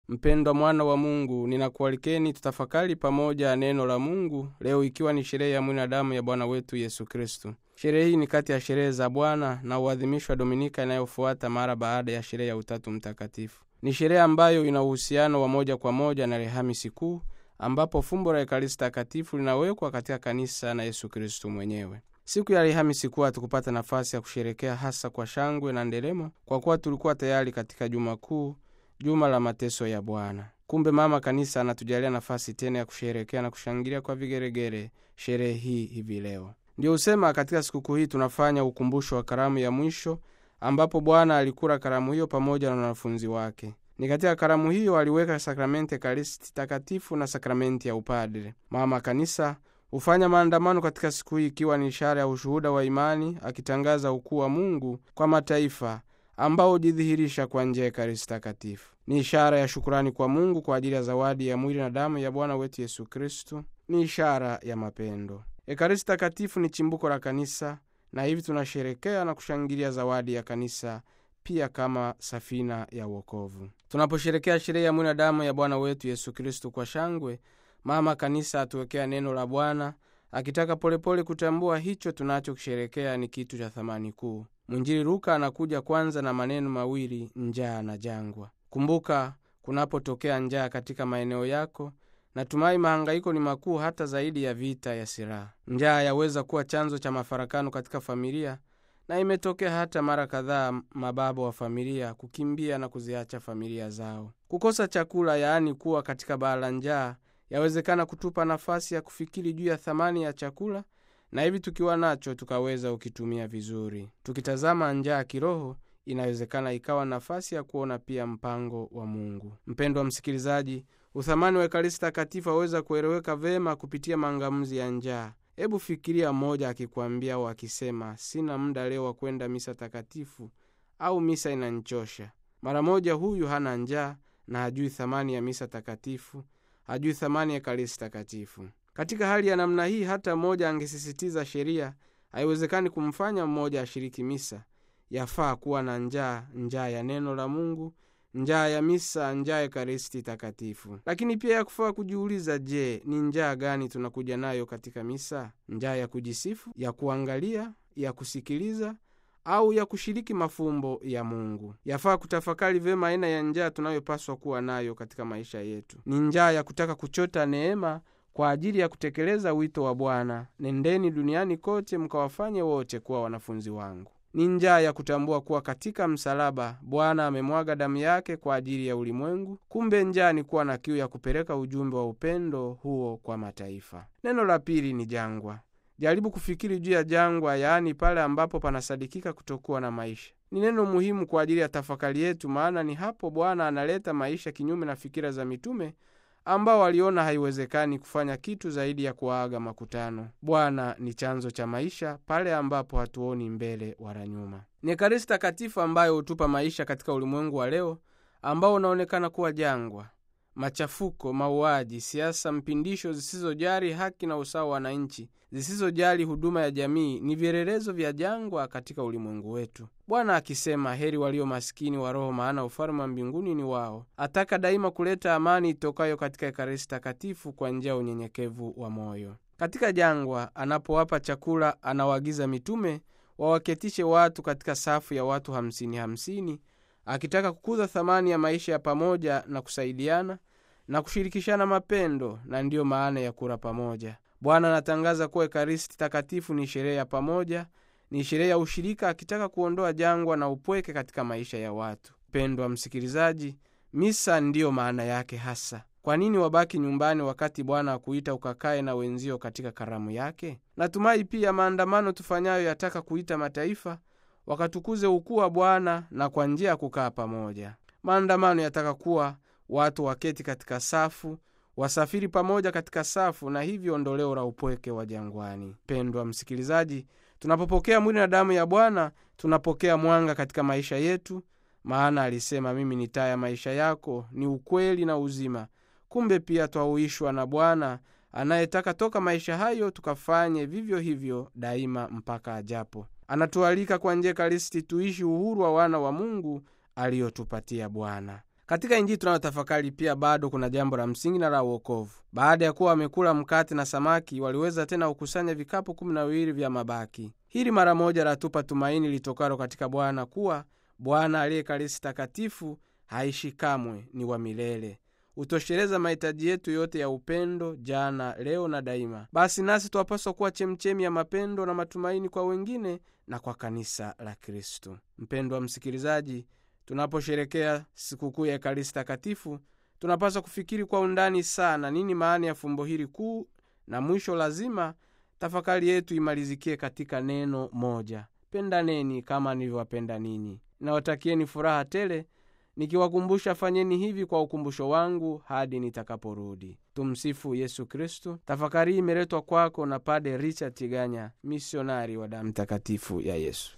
Mpendwa mwana wa Mungu, ninakualikeni tutafakari pamoja neno la Mungu leo, ikiwa ni sherehe ya mwili na damu ya Bwana wetu Yesu Kristu. Sherehe hii ni kati ya sherehe za Bwana na uadhimishwa Dominika inayofuata mara baada ya sherehe ya Utatu Mtakatifu. Ni sherehe ambayo ina uhusiano wa moja kwa moja na Alhamisi Kuu, ambapo fumbo la Ekaristi Takatifu linawekwa katika kanisa na Yesu Kristu mwenyewe. Siku ya Alhamisi Kuu hatukupata nafasi ya kusherekea hasa kwa shangwe na nderemo, kwa kuwa tulikuwa tayari katika Juma Kuu, juma la mateso ya Bwana. Kumbe Mama Kanisa anatujalia nafasi tena ya kusherekea na kushangilia kwa vigeregere sherehe hii hivi leo. Ndiyo husema katika sikukuu hii tunafanya ukumbusho wa karamu ya mwisho, ambapo Bwana alikula karamu hiyo pamoja na wanafunzi wake. Ni katika karamu hiyo aliweka sakramenti Ekaristi Takatifu na sakramenti ya upadre. Mama Kanisa hufanya maandamano katika siku hii, ikiwa ni ishara ya ushuhuda wa imani, akitangaza ukuu wa Mungu kwa mataifa ambao hujidhihirisha kwa njia ya Ekaristi Takatifu. Ni ishara ya shukurani kwa Mungu kwa ajili ya zawadi ya mwili na damu ya Bwana wetu Yesu Kristu. Ni ishara ya mapendo. Ekaristi Takatifu ni chimbuko la kanisa, na hivi tunasherekea na kushangilia zawadi ya kanisa pia kama safina ya wokovu. Tunaposherekea sherehe ya mwili na damu ya Bwana wetu Yesu Kristu kwa shangwe, Mama Kanisa atuwekea neno la Bwana akitaka polepole kutambua hicho tunachokisherekea ni kitu cha thamani kuu. Mwinjili Luka anakuja kwanza na maneno mawili, njaa na jangwa. Kumbuka, kunapotokea njaa katika maeneo yako, natumai mahangaiko ni makuu hata zaidi ya vita ya silaha. Njaa yaweza kuwa chanzo cha mafarakano katika familia, na imetokea hata mara kadhaa mababa wa familia kukimbia na kuziacha familia zao. Kukosa chakula, yaani kuwa katika baa la njaa, yawezekana kutupa nafasi ya kufikiri juu ya thamani ya chakula na hivi tukiwa nacho tukaweza ukitumia vizuri. Tukitazama njaa ya kiroho, inawezekana ikawa nafasi ya kuona pia mpango wa Mungu. Mpendwa msikilizaji, uthamani wa Ekaristi Takatifu aweza kueleweka vema kupitia maangamizi ya njaa. Hebu fikiria mmoja akikwambia au akisema, sina muda leo wa kwenda misa takatifu au misa inanchosha. Mara moja huyu hana njaa na hajui thamani ya misa takatifu, hajui thamani ya Ekaristi Takatifu. Katika hali ya namna hii, hata mmoja angesisitiza sheria, haiwezekani kumfanya mmoja ashiriki misa. Yafaa kuwa na njaa, njaa ya neno la Mungu, njaa ya misa, njaa ya Ekaristi Takatifu. Lakini pia yakufaa kujiuliza, je, ni njaa gani tunakuja nayo katika misa? Njaa ya kujisifu, ya kuangalia, ya kusikiliza au ya kushiriki mafumbo ya Mungu? Yafaa kutafakari vyema aina ya njaa tunayopaswa kuwa nayo katika maisha yetu. Ni njaa ya kutaka kuchota neema kwa ajili ya kutekeleza wito wa Bwana, nendeni duniani kote mkawafanye wote kuwa wanafunzi wangu. Ni njaa ya kutambua kuwa katika msalaba Bwana amemwaga damu yake kwa ajili ya ulimwengu. Kumbe njaa ni kuwa na kiu ya kupeleka ujumbe wa upendo huo kwa mataifa. Neno la pili ni jangwa. Jaribu kufikiri juu ya jangwa, yaani pale ambapo panasadikika kutokuwa na maisha. Ni neno muhimu kwa ajili ya tafakari yetu, maana ni hapo Bwana analeta maisha, kinyume na fikira za mitume ambao waliona haiwezekani kufanya kitu zaidi ya kuwaaga makutano. Bwana ni chanzo cha maisha pale ambapo hatuoni mbele wala nyuma. Ni Ekaristi Takatifu ambayo hutupa maisha katika ulimwengu wa leo ambao unaonekana kuwa jangwa. Machafuko, mauaji, siasa mpindisho zisizojali haki na usawa wa wananchi, zisizojali huduma ya jamii ni vielelezo vya jangwa katika ulimwengu wetu. Bwana akisema, heri walio maskini wa roho, maana ufalme wa mbinguni ni wao. Ataka daima kuleta amani itokayo katika Ekaristi Takatifu kwa njia ya unyenyekevu wa moyo. Katika jangwa, anapowapa chakula, anawaagiza mitume wawaketishe watu katika safu ya watu hamsini hamsini, akitaka kukuza thamani ya maisha ya pamoja na kusaidiana na kushirikishana mapendo, na ndiyo maana ya kula pamoja. Bwana anatangaza kuwa Ekaristi Takatifu ni sherehe ya pamoja, ni sherehe ya ushirika, akitaka kuondoa jangwa na upweke katika maisha ya watu. Mpendwa msikilizaji, misa ndiyo maana yake hasa. Kwa nini wabaki nyumbani wakati Bwana akuita ukakae na wenzio katika karamu yake? Natumai pia maandamano tufanyayo yataka kuita mataifa wakatukuze ukuu wa Bwana na kwa njia ya kukaa pamoja. Maandamano yataka kuwa watu waketi katika safu, wasafiri pamoja katika safu, na hivyo ondoleo la upweke wa jangwani. Pendwa msikilizaji, tunapopokea mwili na damu ya Bwana tunapokea mwanga katika maisha yetu, maana alisema, mimi ni taa ya maisha yako, ni ukweli na uzima. Kumbe pia twahuishwa na Bwana anayetaka toka maisha hayo tukafanye vivyo hivyo daima mpaka ajapo. Anatualika kwa njia Ekaristi tuishi uhuru wa wana wa Mungu aliyotupatia Bwana. Katika Injili tunayotafakari pia bado kuna jambo la msingi na la uokovu. Baada ya kuwa wamekula mkate na samaki, waliweza tena kukusanya vikapu kumi na viwili vya mabaki. Hili mara moja latupa tumaini litokalo katika Bwana kuwa Bwana aliye Ekaristi Takatifu haishi kamwe, ni wa milele, hutosheleza mahitaji yetu yote ya upendo, jana, leo na daima. Basi nasi twapaswa kuwa chemchemi ya mapendo na matumaini kwa wengine na kwa kanisa la Kristo. Mpendwa msikilizaji, tunaposherekea sikukuu ya Ekaristi Takatifu tunapaswa kufikiri kwa undani sana nini maana ya fumbo hili kuu, na mwisho lazima tafakari yetu imalizikie katika neno moja: pendaneni kama nilivyowapenda ninyi. Nawatakieni furaha tele nikiwakumbusha fanyeni hivi kwa ukumbusho wangu hadi nitakaporudi. Tumsifu Yesu Kristu. Tafakari hii imeletwa kwako na Pade Richard Tiganya, misionari wa damu takatifu ya Yesu.